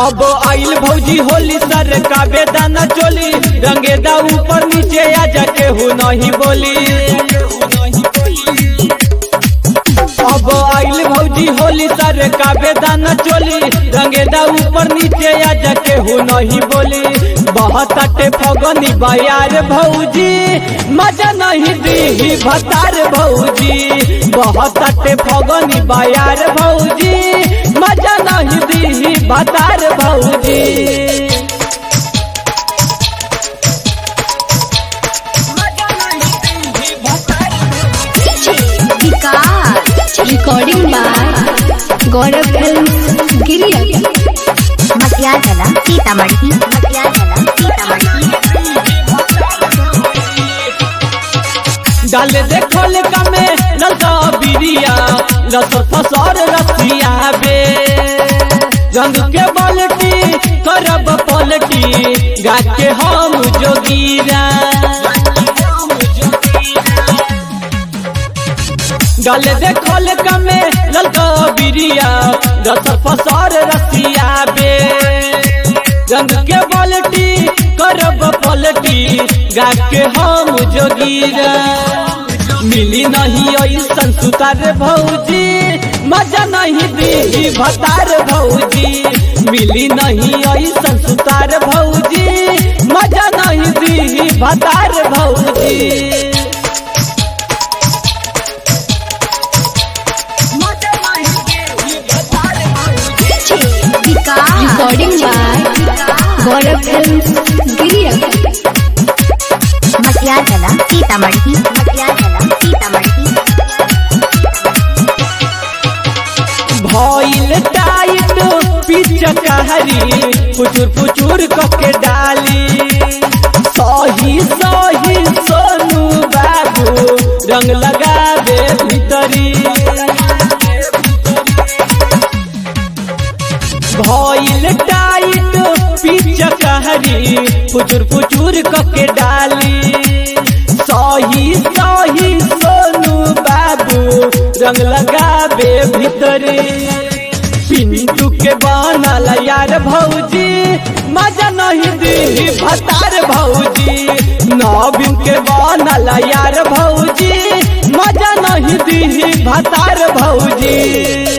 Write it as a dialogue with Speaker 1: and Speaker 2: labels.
Speaker 1: अब आइल भौजी होली सर का बेदाना चोली रंगेदा ऊपर नीचे आ जाके हु नहीं बोली अब आइल भौजी होली सर का बेदाना चोली रंगेदा ऊपर नीचे आ जाके हु नहीं बोली बहुत अटे फगनी बयार भौजी मजा नहीं दी भतार भौजी बहुत अटे फगनी बयार भौजी मजा नहीं दी भतार भौजी
Speaker 2: Vikas recording by Gaurav film गिरिया
Speaker 3: मसिया जला सीतामढ़ी मसिया जला सीतामढ़ी
Speaker 1: डाल देखल कमे ललका बिरिया लस फसर रसिया बे रंग के बाल्टी करब पलटी गा के हम जोगीरा डाल देखल कमे ललका बिरिया लस फसर रसिया बे रंग के बाल्टी करब पलटी गा के हम जोगीरा मिली नहीं ऐसन सुतार भौजी मजा नहीं दी भतार भौजी मिली नहीं ऐसन सुतार भौजी मजा नहीं दी भतार भौजी
Speaker 2: Vikas recording by Gaurav film गिरिया
Speaker 3: मसिया जला सीतामढ़ी मसिया जला सीतामढ़ी
Speaker 1: भइल टाइट पिच कहरी पुचुर पुचुर कके डाली सही सही सोनू बाबू रंग लगावे भीतरी भइल टाइट पिच कहरी पुचुर पुचुर कके डाली सही सही सोनू बाबू रंग लगावे भीतरी पिंटू के बनल यार भौजी मजा नहीं दी भतार भौजी नवीन के बनल यार भौजी मजा नहीं दी भतार भौजी